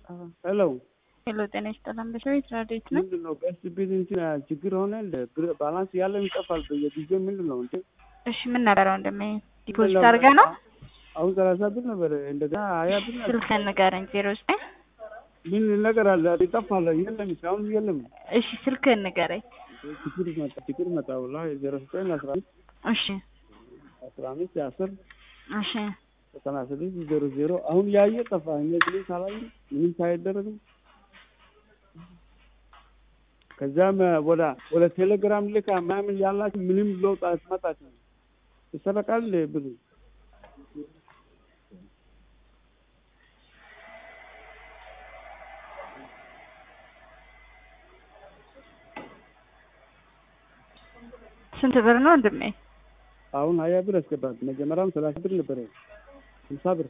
ሄሎ ሄሎ ጤና ይስጥልን በሸዊት ራዲዮት ነው። ምንድን ነው ቀስ ቢል እንትን ችግር ሆነ እንደ ብር- ባላንስ ያለን ይጠፋል በየጊዜው ምንድን ነው እንዴ? እሺ ምን ነበረ ወንድሜ? ዲፖዚት አድርገህ ነው? አሁን ሰላሳ ብር ነበር እንደገና ሀያ ብር ነበር። ስልክህን ንገረኝ። ዜሮ ዘጠኝ ምን ነገር አለ ይጠፋል። የለም እስካሁን የለም። እሺ ስልክህን ንገረኝ። ችግር መጣ ችግር መጣ ወላሂ ዜሮ ዘጠኝ አስራ አምስት እሺ አስራ አምስት አስር እሺ ዘጠና ስድስት ዜሮ ዜሮ አሁን ያየ ጠፋ። እነዚህ ሳላይ ምንም ሳይደረግም ከዛም ወደ ወደ ቴሌግራም ልካ ምናምን ያላችሁ ምንም ለውጥ አትመጣችም። ይሰረቃል ብሩ ስንት ብር ነው ወንድሜ? አሁን ሀያ ብር ያስገባት መጀመሪያም ሰላሳ ብር ነበረ ሀምሳ ብር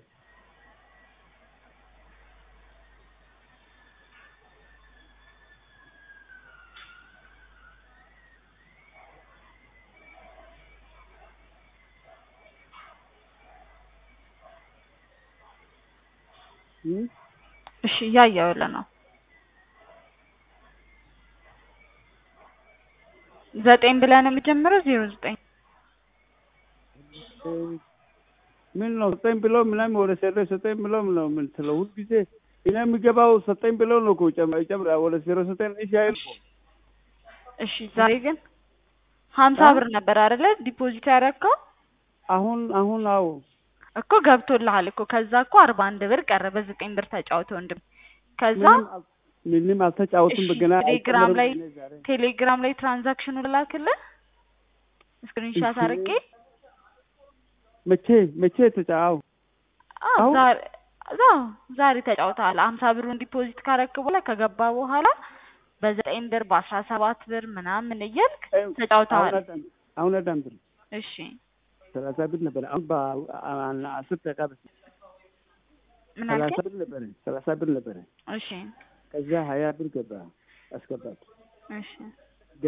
እም? እሺ እያየሁልህ ነው። ዘጠኝ ብለህ ነው የምጀምረው? ዜሮ ዘጠኝ ምን ነው ሰጠኝ ብለው ምናምን ወደ ሴሮ ሰጠኝ ብለው ነው የምትለው ሁልጊዜ እኔ የሚገባው ሰጠኝ ብለው ነው እኮ ጨምራ ጨምራ ወደ ዜሮ ሰጠኝ እሺ አይል እኮ እሺ ዛሬ ግን ሀምሳ ብር ነበር አይደለ ዲፖዚት ያደረግከው? አሁን አሁን አዎ እኮ ገብቶልሃል እኮ ከዛ እኮ አርባ አንድ ብር ቀረ በዘጠኝ ብር ተጫውተ ወንድም ከዛ ምንም አል- ምንም አልተጫወቱም እሺ፣ በገና ቴሌግራም ላይ አይጨምርም እኔ ዛሬ። ቴሌግራም ላይ ትራንዛክሽኑ ላክልህ ስክሪንሻት እሺ። አድርጌ መቼ መቼ ተጫው አዎ፣ አሁን? ዛሬ አዎ፣ ዛሬ ተጫውተሃል። ሀምሳ ብሩን ዲፖዚት ካረክ በኋላ ከገባ በኋላ በዘጠኝ ብር በአስራ ሰባት ብር ምናምን እያልክ ተጫውተሃል። አሁን አዳም ብር እሺ ሰላሳ ብር ነበረ አሁን በአስር ደቂቃ በፊት ምን ሰላሳ አልከኝ? ብር ነበረ ሰላሳ ብር ነበረ እሺ ከዚያ ሀያ ብር ገባ አስገባት እሺ